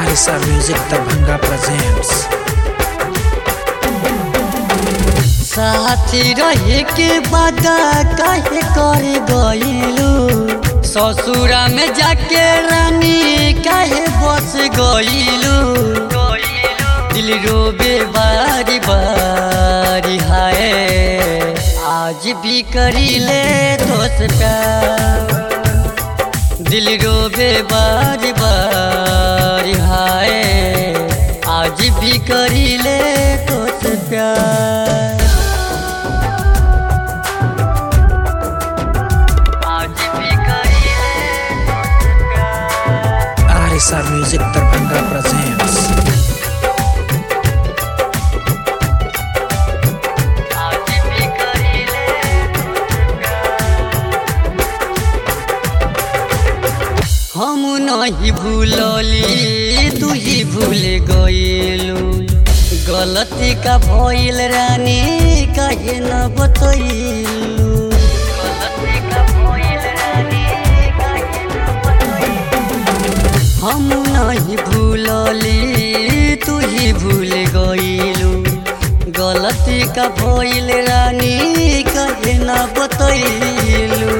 Arisa Music Darbhanga presents साथी रहे के वादा काहे कर गइलू ससुरा में जाके रानी काहे बस गइलू दिल रोबे बारी बारी हाय आज भी करीले दोस्त प्यार दिल रोबे बारी बारी हाय आज भी करीले दोस्त प्यार आज भी करीले दोस्त प्यार Arisa Music Darbhanga presents आज भी करीले हम नहीं भूलली तू ही भूल गइलू गलती का भइल रानी कहे न बतइलू गलती का भइल रानी कहे न बतइलू हम नहीं भूलली तू ही भूल गइलू गलती का भइल रानी कहे न बतइलू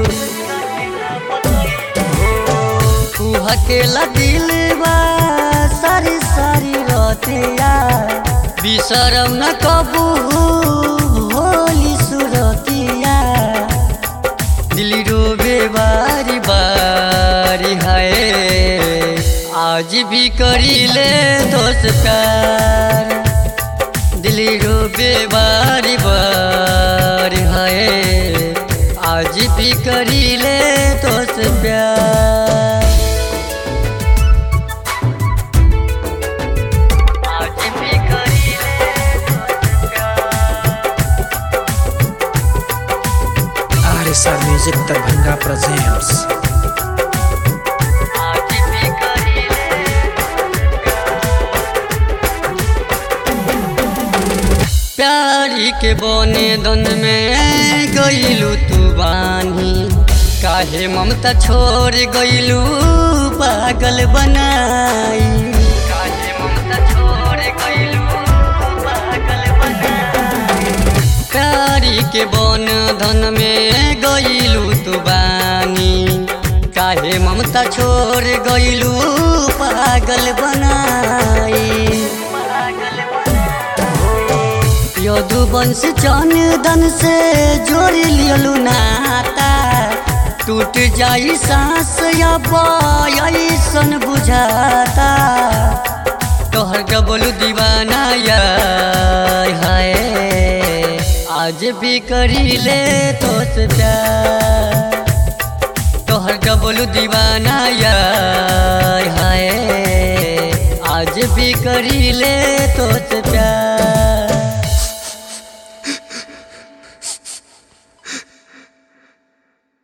तू हकेला दिल बा सारी सारी रतिया बिसरम न कबू होली सुरतिया दिल रोबे बारी बारी हाय आज भी करीले दोस्त प्यार दिल रोबे बारी बारी हाय आज भी करीले दोस्त प्यार आज भी करीले दोस्त प्यार Arisa Music Darbhanga presents आज भी करीले प्यारी के बने दन में गईलू तू बानी काहे ममता छोड़ गईलू पागल बनाई काहे ममता छोड़ गईलू पागल बनाई प्यारी के बन धन में गईलू तू बानी काहे ममता छोड़ गईलू पागल बनाई यदुवंश चंदन से जोड़ लियलू नाता टूट जाई सांस ऐसन बुझाता तोहर डबलू दीवाना यार हाय आज भी करीले तोस प्यार तोहर डबलू दीवाना यार हाय आज भी करीले तोस प्यार